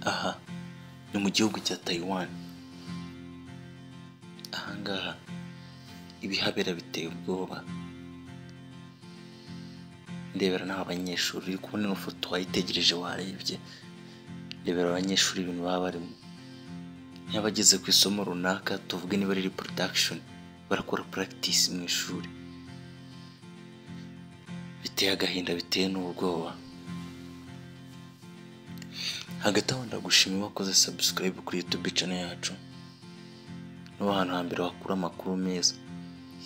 aha ni mu gihugu cya Taiwan, aha ngaha ibihabera biteye ubwoba, ndebera n'aba banyeshuri uri kubona ino foto wayitegereje warebye, ndebera abanyeshuri ibintu baba barimo, niba bageze ku isomo runaka tuvuge niba riri production barakora practice mu ishuri, biteye agahinda biteye n'ubwoba. Hagati aho ndagushima wakoze subscribe kuri YouTube channel yacu, niho hantu hambere wakura amakuru meza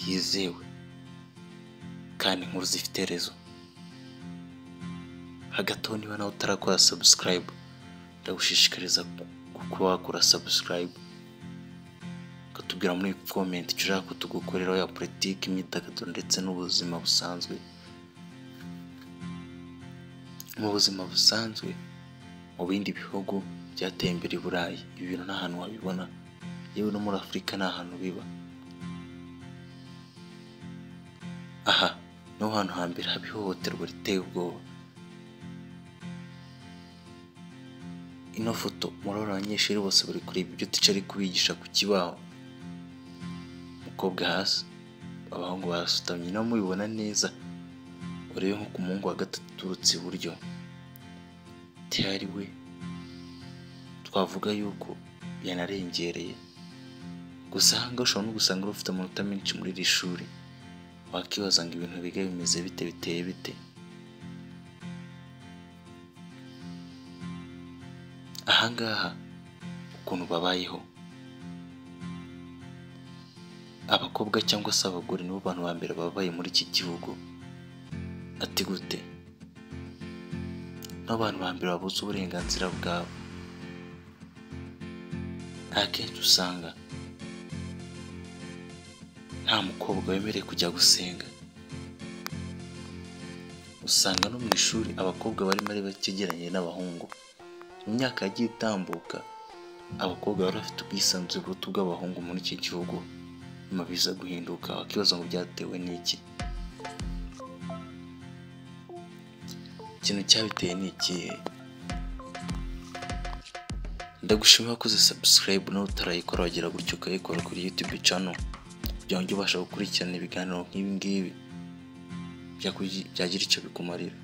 yizewe kandi inkuru zifite rezo. Hagati aho niba nawe utarakora subscribe ndagushishikariza kuba wakora subscribe ukatubwira muri comment icyo ushaka ko tugukoreraho ya politiki, imyidagaduro ndetse n'ubuzima busanzwe. Mu buzima busanzwe mu bindi bihugu byateye imbere i Burayi ibi bintu nta hantu wabibona, yewe no muri Afurika nta hantu biba. Aha niho hantu hambere haba ihohoterwa riteye ubwoba. Ino foto murabona abanyeshuri bose bari kureba ibyo tica ari kubigisha ku kibaho, umukobwa hasi, abahungu barasutamye, niba mubibona neza urebe nko ku muhungu wa gatatu uturutse iburyo ari we twavuga yuko yanarengereye gusa aha ngaha ushobora no gusanga ufite amanota menshi muri iri shuri wakibaza ngo ibintu biga bimeze bite biteye bite aha ngaha ukuntu babayeho abakobwa cyangwa se abagore nibo bantu ba mbere babaye muri iki gihugu ati gute n'abantu ba mbere babuze uburenganzira bwabo akenshi usanga nta mukobwa wemerewe kujya gusenga usanga no mu ishuri abakobwa barimo ari bake ugereranyije n'abahungu mu myaka yagiye itambuka abakobwa bari bafite ubwisanzure buruta ubw'abahungu muri iki gihugu nyuma biza guhinduka wakibaza ngo byatewe n'iki ikintu cyabiteye ni ikihe ndagushima wakoze subscribe nawe utarayikora wagira gutyo ukayikora kuri youtube channel kugira ngo ubasha gukurikirana ibiganiro nk'ibi ngibi byagira icyo bikumarira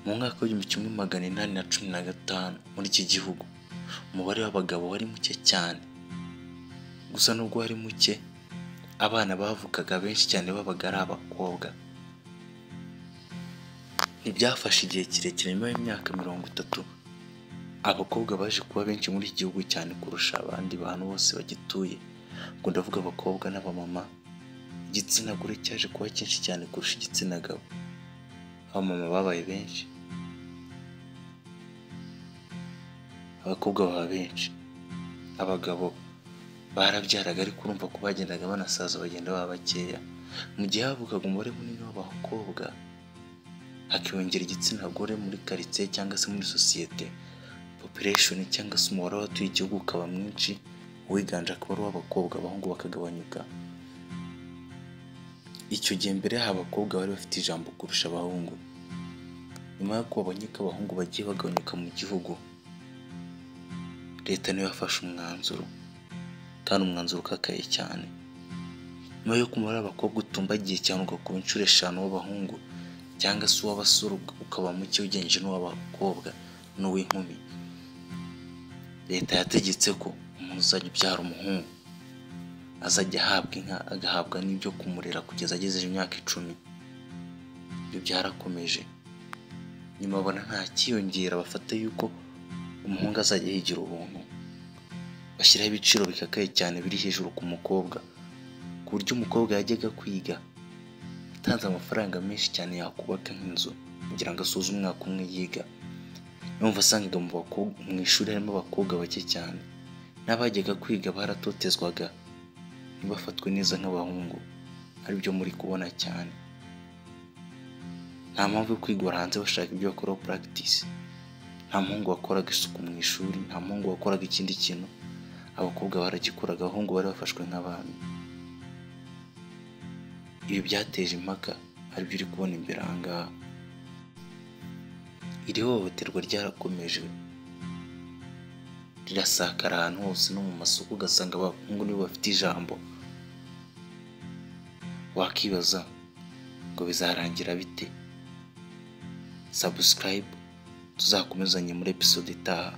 mu mwaka w'igihumbi kimwe magana inani na cumi na gatanu muri iki gihugu umubare w'abagabo wari muke cyane gusa nubwo wari muke abana bavukaga benshi cyane babaga ari abakobwa ntibyafashe igihe kirekire nyuma y'imyaka mirongo itatu abakobwa baje kuba benshi muri iki gihugu cyane kurusha abandi bantu bose bagituye ngo ndavuga abakobwa n'abamama igitsina gore cyaje kuba cyinshi cyane kurusha igitsina gabo abamama babaye benshi abakobwa baba benshi abagabo barabyaraga ariko urumva ko bagendaga banasaza bagenda baba bakeya mu gihe havugaga umubare munini w'abakobwa hakiyongera igitsina gore muri karitsiye cyangwa se muri sosiyete population cyangwa se umubare w'abatuye igihugu ukaba mwinshi uwiganje akaba ari uw'abakobwa abahungu bakagabanyuka icyo gihe mbere yaho abakobwa bari bafite ijambo kurusha abahungu nyuma y'uko babonye ko abahungu bagiye bagabanyuka mu gihugu leta niyo yafashe umwanzuro kandi umwanzuro ukakaye cyane nyuma y'uko umubare w'abakobwa utumbagiye cyane ugakuba inshuro eshanu w'abahungu cyangwa se uw'abasore ukaba muke ugereranyije n'uw'abakobwa n'uw'inkumi leta yategetse ko umuntu uzajya ubyara umuhungu azajya ahabwa inka agahabwa n'ibyo kumurera kugeza agejeje imyaka icumi ibyo byarakomeje nyuma babona nta kiyongera bafata yuko umuhungu azajya yigira ubuntu bashyiraho ibiciro bikakaye cyane biri hejuru ku mukobwa ku buryo umukobwa yajyaga kwiga atanze amafaranga menshi cyane yakubaka nk'inzu kugira ngo asuze umwaka umwe yiga numva asangaga mu ishuri harimo abakobwa bake cyane n'abajyaga kwiga baratotezwaga ntibafatwe neza nk'abahungu aribyo muri kubona cyane nta mpamvu yo kwigora hanze bashaka ibyo bakoraho practice nta muhungu wakoraga isuku mu ishuri nta muhungu wakoraga ikindi kintu abakobwa baragikoraga abahungu bari bafashwe nk'abami ibi byateje impaka aribyo uri kubona imbere aha ngaha iri hohoterwa ryarakomeje rirasakara ahantu hose no mu masoko ugasanga abahungu nibo bafite ijambo wakibaza ngo bizarangira bite sabusikarayibu tuzakomezanye muri episode itaha